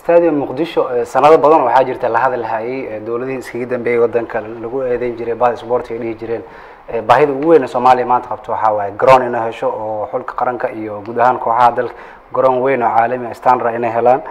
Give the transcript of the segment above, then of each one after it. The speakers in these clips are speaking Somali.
stadium muqdisho sanado badan waxaa jirta la hadal hayay dowladihii iskaga dambeeyey wadanka lagu eedeyn jiray bahda sportiga dhihi jireen baahida ugu weyn ee soomaaliya maanta qabto waxaa waaye garoon inay hesho oo xulka qaranka iyo guud ahaan kooxaha dalka garoon weyn oo caalami standard inay helaan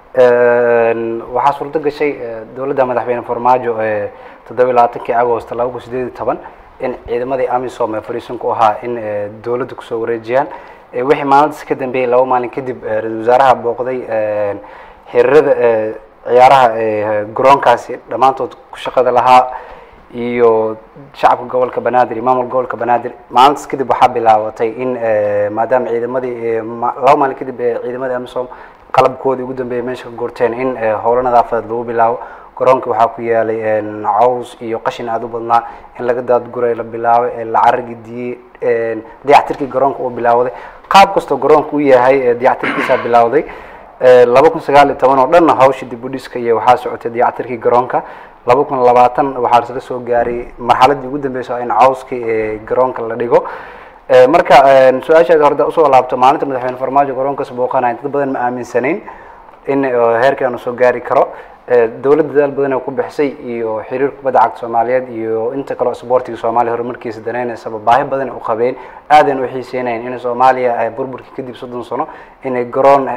waxaa suurto gashay dowladda madaxweyne farmaajo ee toddoba iyo labaatankii agost laba kun sideed iyo toban in ciidamadii amisom ee fariisanku ahaa in dowladda kusoo wareejiyaan wixii maalintaas ka dambeeyey laba maalin kadib ra-isul wasaaraha booqday xiriirada ciyaaraha garoonkaasi dhammaantood ku shaqada lahaa iyo shacabka gobolka banaadir iyo maamulka gobolka banaadir maalintaas kadib waxaa bilaabatay in maadaama ciidamadii laba maalin kadib ciidamadii amisom qalabkoodii ugu dambeeyay meesha ka gorteen in howlo nadaafadeed lagu bilaabo garoonka waxaa ku yaalay caws iyo qashin aada u badnaa in laga daadguray la bilaabay la caragidiyey dayactirkii garoonka uu bilaawaday qaab kastoo garoonka u yahay dayactirkiisaa bilawday laba kun sagaal iyo toban oo dhanna hawsha dib u dhiska iyo waxaa socotay dayactirkii garoonka laba kun labaatan waxaa isla soo gaaray marxaladii ugu dambeysa in cawskii garoonka la dhigo marka su-aashaada horda usoo laabto maalinta madaxweyne farmaajo garoonkaas booqanaya dad badan ma aaminsanayn in heerkaanu soo gaari karo dowladda dadaal badan oo ku bixisay iyo xiriir kubadda cagta soomaaliyeed iyo inta kaleo sportiga soomaaliya horumarkiisa daneynaysaba baahi badan u qabeen aadan u xiiseynayn in soomaaliya burburkii kadib soddon sano inay garoon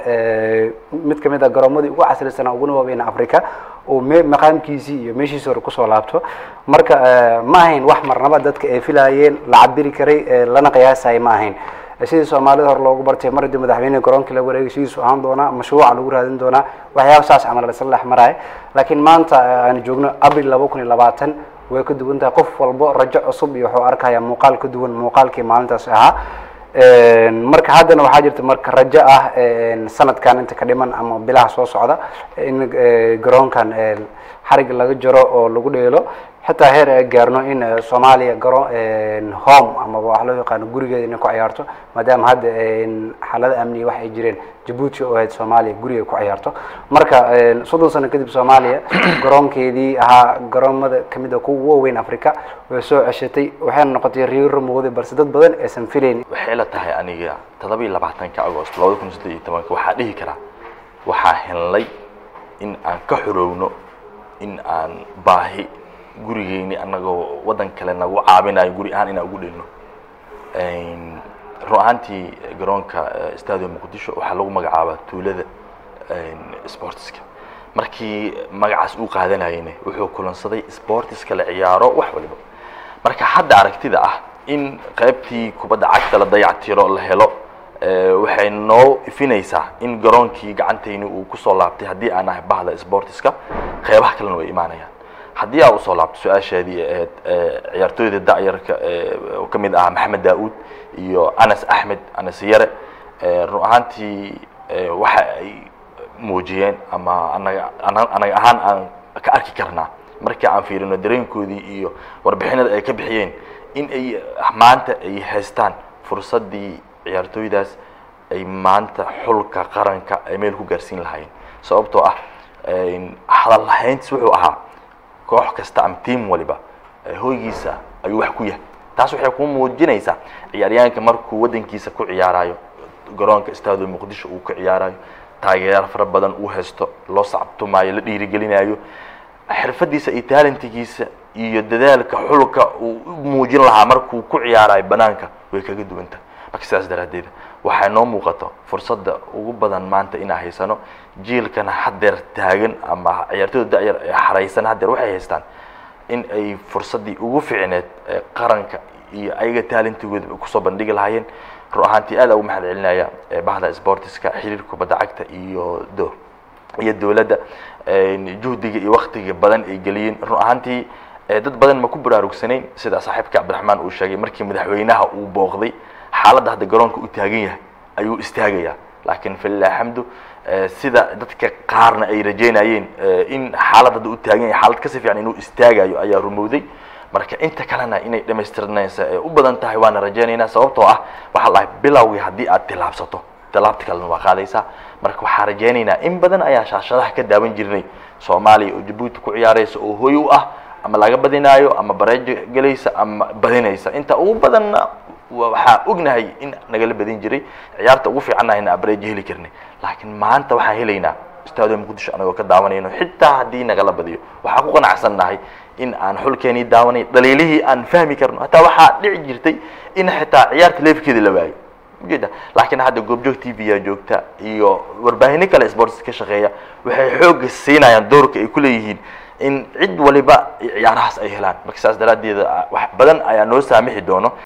mid kamid a garoomadii ugu casrisanaa uguna waaweyn africa oo me maqaamkiisii iyo meeshiisi hore kusoo laabto marka ma ahayn wax marnaba dadka ay filaayeen la cabiri karay lana qiyaasayay ma ahayn sidii soomaalida hore loogu bartay mar haddii madaxweyneha garoonkii la wareegay sidiisu ahaan doonaa mashruuca lagu raadin doonaa waxyaaba saas camal lasla dhex maraayo laakiin maanta aanu joogno abril laba kun iyo labaatan way ka duwan tahay qof walbo rajo cusub iyo wuxuu arkaya muuqaal ka duwan muuqaalkii maalintaas ahaa marka haddana waxaa jirta marka rajo ah sanadkan inta ka dhiman ama bilaha soo socda in garoonkan xarig laga jaro oo lagu dheelo xitaa heer ay gaarno in soomaaliya garo home amaba wax loo yaqaano gurigeeda inay ku ciyaarto maadaama hadda xaalada amniga wax ay jireen jabuuti oo ahayd soomaaliya guriga ku ciyaarto marka soddon sano kadib soomaaliya garoonkeedii ahaa garoomada kamid a kuwa waaweyn africa way soo ceshatay waxayna noqotay riiro muuqday balse dad badan aysan filayn waxay la tahay aniga todoba iyo labaatanka agost labada kun saddeed iyo tobanka waxaa dhihi karaa waxaa helnay in aan ka xorowno in aan baahi gurigeyni anagoo waddan kale nagu caabinayo guri ahaan inaan ugu dhelno run ahaantii garoonka stadium muqdisho waxaa lagu magacaabaa tuulada sportiska markii magacaas uu qaadanayene wuxuu kulansaday sportiska la ciyaaro wax waliba marka hadda aragtida ah in qaybtii kubadda cagta la dayactiro la helo waxay noo ifinaysaa in garoonkii gacantayni uu kusoo laabtay haddii aan ahay bahda sportiska qeybaha kalena way imaanayaan haddii aa usoo laabto su-aasheedii ahayd ciyaartooyda da'yarka oo ka mid ahaa maxamed daa-uud iyo anas axmed anas yare run ahaantii waxa ay muujiyeen ama anaga anaga ahaan aan ka arki karnaa markii aan fiirino dareenkoodii iyo warbixinada ay ka bixiyeen in ay maanta ay haystaan fursaddii ciyaartooydaas ay maanta xulka qaranka ay meel ku gaarsiin lahaayeen sababtoo ah hadal lahayntis wuxuu ahaa koox kasta ama tiam waliba hoygiisa ayuu wax ku yahay taas waxay ku muujinaysaa ciyaaryahanka markuu waddankiisa ku ciyaarayo garoonka stadio muqdisho uu ka ciyaarayo taageero fara badan uu haysto loo sacabtumaayo la dhiirigelinayo xirfadiisa iyo talentigiisa iyo dadaalka xulka uu u muujin lahaa markuu ku ciyaarayo banaanka way kaga duwan tahay marka sidaas daraaddeed waxay noo muuqato fursadda ugu badan maanta inaan haysano jiilkana haddeer taagan ama ciyaartooyda da'yar ee xaraysan haddeer waxay haystaan in ay fursaddii ugu fiicneed ee qaranka iyo ayaga talentigooda kusoo bandhigi lahaayeen run ahaantii aad ugu mahad celinaya bahda sportiska xiriirka kubadda cagta iyo do iyo dowladda juhdiga iyo waktiga badan ay geliyeen run ahaantii dad badan ma ku baraarugsanayn sida saaxiibka cabdiraxmaan uu sheegay markii madaxweynaha uu booqday xaaladda hadda garoonka u taagan yahay ayuu istaagayaa laakiin falilah alxamdu sida dadka qaarna ay rajeynayeen in xaalad hadda u taagan yahay xaalad kasi fiican inuu istaagayo ayaa rumowday marka inta kalena inay dhamaystirnaysa ee u badan tahay waana rajaynaynaa sababtoo ah waxaa lahay bilowgii haddii aad tilaabsato tilaabta kalena waa qaadaysaa marka waxaa rajaynaynaa in badan ayaa shaashadaha ka daawan jirnay soomaaliya oo jabuuti ku ciyaaraysa oo hoy u ah ama laga badinaayo ama bareejo gelaysa ama badinaysa inta ugu badanna waxaa ognahay in nagala badin jiray ciyaarta ugu fiicannahayna abreejo heli karnay laakiin maanta waxaan helaynaa stadium muqdisho anagoo ka daawanayno xitaa haddii nagala badiyo waxaan ku qanacsannahay in aan xulkeenii daawanay dhaliilihii aan fahmi karno hataa waxaa dhici jirtay in xitaa ciyaarta leefkeeda la waayo ujeeda laakiin hadda goobjoog t v yaa joogta iyo warbaahino kale sports ka shaqeeya waxay xooga siinayaan doorka ay ku leeyihiin in cid waliba ciyaarahaas ay helaan marka saas daraaddeeda wax badan ayaa noo saamixi doono